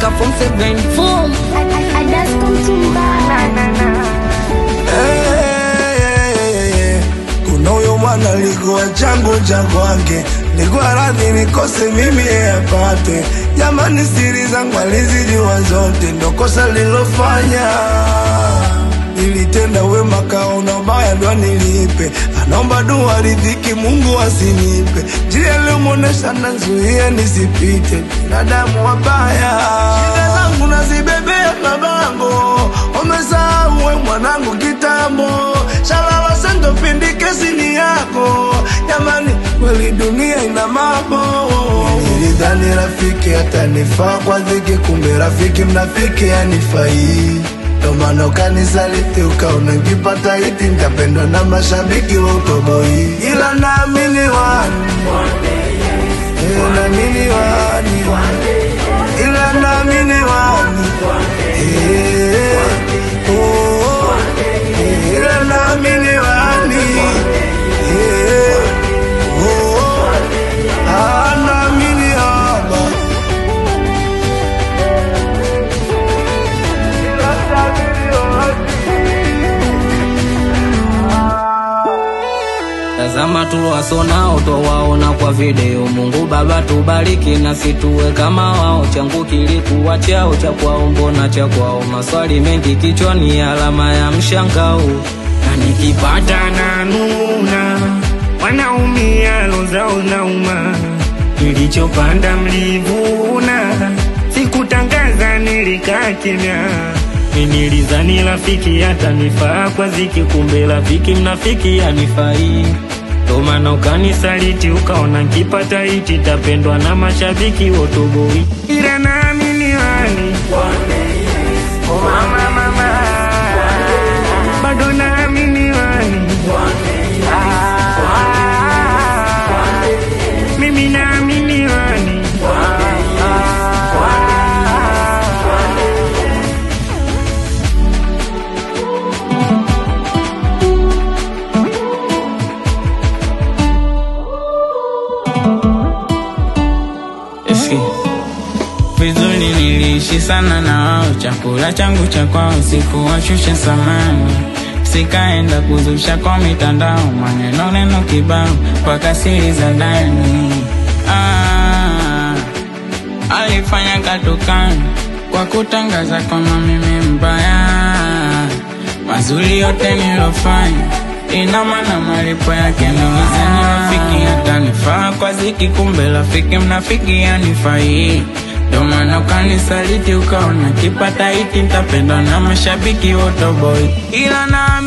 na form 7 Boom. I, I, I just come to Eh, kuna huyo mwana likuwa changu cha kwake, likuwa radhi nikose mimi yeye apate. Jamani, siri zangu alizijua zote, ndo kosa lilofanya. Nilitenda wema kaona ubaya, ndo nilipe. Anaomba dua ridhiki, Mungu asinipe. Njia iliyomwonesha nazuia nisipite, binadamu wabaya. Shida zangu nazibebea mabango, wamesahau we mwanangu kitambo. Shalala sendo pindi kesi ni yako, jamani, kweli dunia ina mambo. Nilidhani rafiki atanifaa kwa dhiki, kumbe rafiki mnafiki anifai ndo maana ukanisaliti ukaona nkipata hiti nitapendwa na mashabiki wa utoboi, ila naamini wani Eh, naamini wani ila naamini wani Eh, oh, eh, ila naamini wani Eh, oh, ah, naamini haba ila naamini wani Tazama tuwasonao twawaona kwa video. Mungu Baba tubariki na situwe kama wao. Changu kilikuwa chao cha kwao, mbona cha kwao? Maswali mengi kichwani, alama ya mshangao. na nikipata na nuna wanaumia lozao nauma nilichopanda mlivuna sikutangaza nilikaa kimya nilizani rafiki atanifaa kwa ziki kumbe rafiki mnafiki anifai ndo maana ukanisaliti ukaona nkipata hiti tapendwa na mashabiki wotoboi ila naamini wani Oh, mama, mama. bado naamini wani Ah, mimi naamini wani Eski. Vizuri niliishi sana na wao, chakula changu cha kwao sikuwashusha samani, sikaenda kuzusha kwa mitandao, maneno neno kibao mpaka siri za ndani. Ah, alifanya katukani kwa kutangaza kwamba mimi mbaya, mazuri yote nilofanya ina maana malipo yake nilizani rafiki atanifaa kwa ziki, kumbe rafiki mnafiki anifai. Ndo maana ukanisaliti ukaona kipata hiki nitapendwa na mashabiki wote boy, ila na